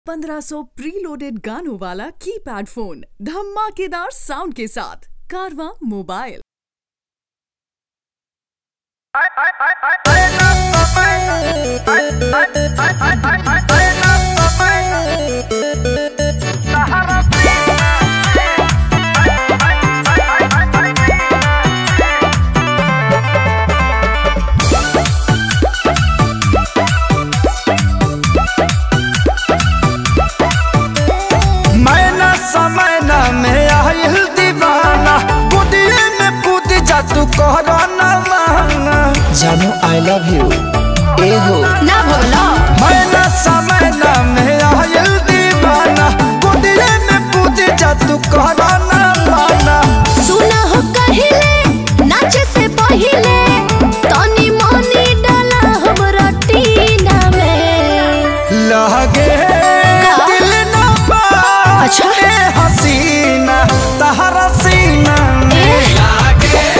1500 preloaded गानों वाला keypad phone धमाकेदार साउंड के साथ कारवा मोबाइल मैना समय ना में आयल दीवाना बुदिए में कूद जा तू कहरा ना माना जानू आई लव यू ए हो ना भोला मैना समय ना में आयल दीवाना बुदिए में कूद जा तू कहरा ना माना सुना हो कहिले नाचे से पहिले तनी मनी डाला हमरा टीना में लगे दिल ना बा अच्छा। ए हसीना तहरा सीना में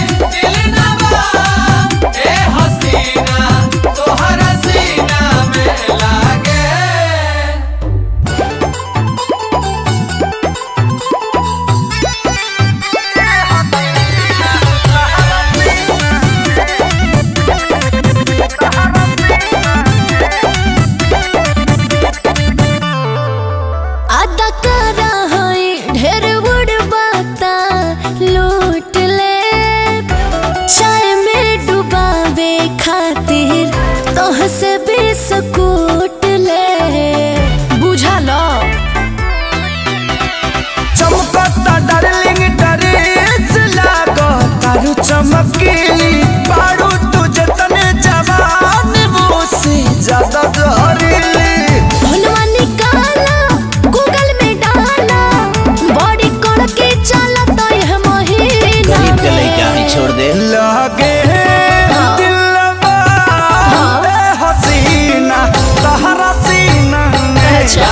आदा करा है ढेर बुढ़ बाता लूट ले चाय में डुबावे खातिर तोह से बिस्कुट ले बुझा लो चमकता डार्लिंग ड्रेस लागो तारू चमकीली बारू तुझे तने जवान वो से ज्यादा जहरीली भनवा निकाला गूगल में डाला बॉडी कोड के चला तो यह महीना गरीब के लइका में ही छोड़ दे लगे हाँ। दिलवा हाँ। ए हसीना तहरा सीना में अच्छा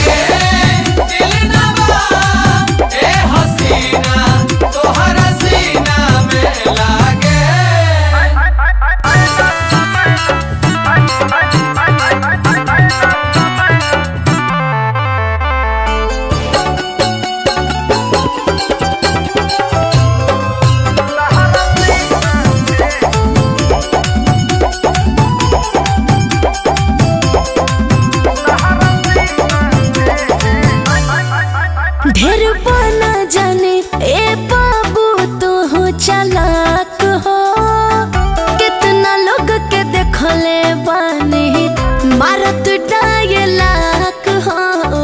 ढेर बना जाने ए बाबू तू हो चालाक हो कितना लोग के देखले बानी मारत डायलाक हो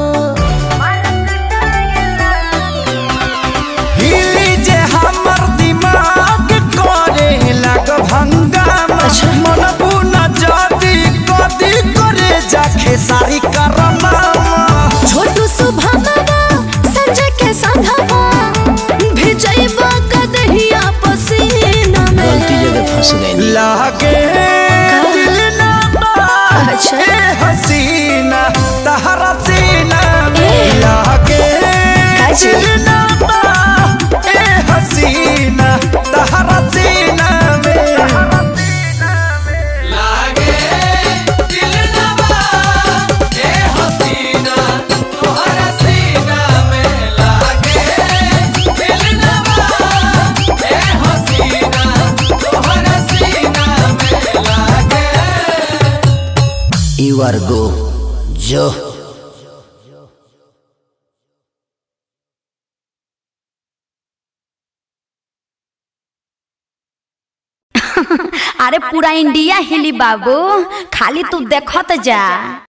हिली जे हमर दिमाग करे लाग भंगामा मन बुना जादी कदी करे जाखे सारी करनामा छोटू सुभावा संजय के संघवा भिजैबा कदहिया पसीना में गलती जगह फंस गई लागे दिल ना बा अच्छा। ए हसीना तहरा सीना में ए। लागे काजी। दिल ना बा ए हसीना तहरा सीना में यू आर गो जो अरे पूरा इंडिया हिली बाबू खाली तू देखत जा